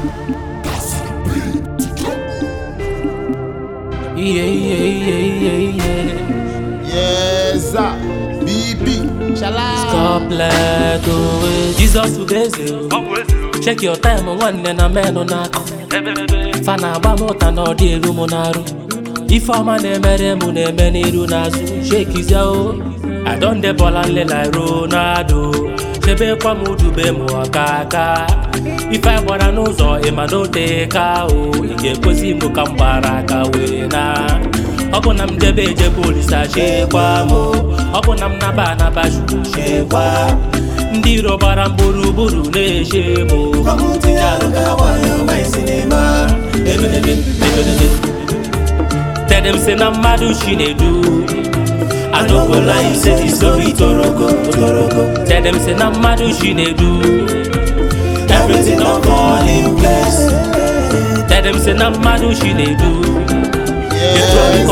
Yeah, yeah, yeah, yeah, yeah. Yes, sir. BB. Shala. Couplet oh, Jesus Ugeze oh. Check your time nwanne na menụ n'aka fa na-agba m ụta na ọ dị eru m n'arụ ife ọma na-emere m na-eme n'iru n'azụ shekizie o adonde bọla nlela Ronaldo chebekwa m dube m ọka aka ife anyị gbara n'ụzọ ịma n'ote ka o ị ga-ekwezi m ka m gbara aka wee na ọ bụ na m debe ejebe olisa chekwa m ọ bụ na m naba anaba chukwu chekwa ndị iro gbara m gburugburu na-eche m tinye arụ ka gbanyụ my cinema ebelebe ebelebe tere m sị na mmadụ chinedu anọgola ise isori torogo tere m sị na mmadụ chinedu everything don fall in place tere m sị na mmadụ chinedu Yes,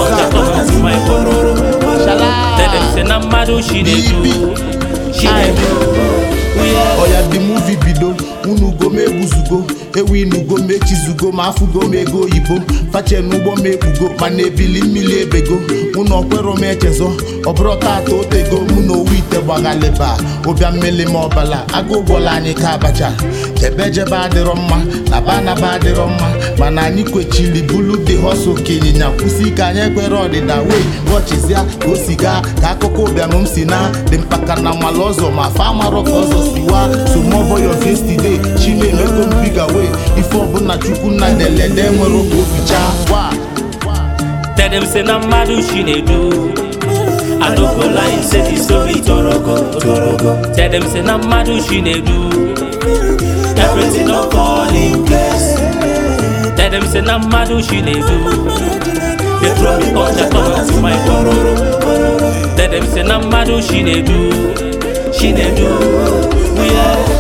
sir. Tell them say na mmadụ chinedu chinedu Oya the movie bido unu go m egbuzugo ewinugo m echizugo ma afụgo m ego oyibo fache n'ụgbọ m ekpugo mana ebili mmiri ebego unu ọkwero m echezọ ọbụrụ tata otego mụ na owu ite gbaghaliba ụbịa mmeli m ọbala agụ ụgbọla anyị ka abacha jebe jebe adịrọ mma na banaba adịrọ mma mana anyị kwechiri bulu dị họsụ ka ịnyịnya kwụsị ike anyị ekwere ọdịda wee ghọchizia ka o si gaa ka akụkọ ụbịanụ m si na dị mpaka na mala ọzọ ma fa amarọ ka ọzọ si wa so mọbọ yo yesterday chinemego m biga wee ife ọbụla chukwu nna delede nwere oge oficha wa Tell them say na mmadụ chinedu Adogola ise isori torogo Tell them say na mmadụ chinedu Everything don fall in place Tell them say na mmadụ chinedu They throw me culture come to my kororo Tell them say na mmadụ chinedu Chinedu yeah.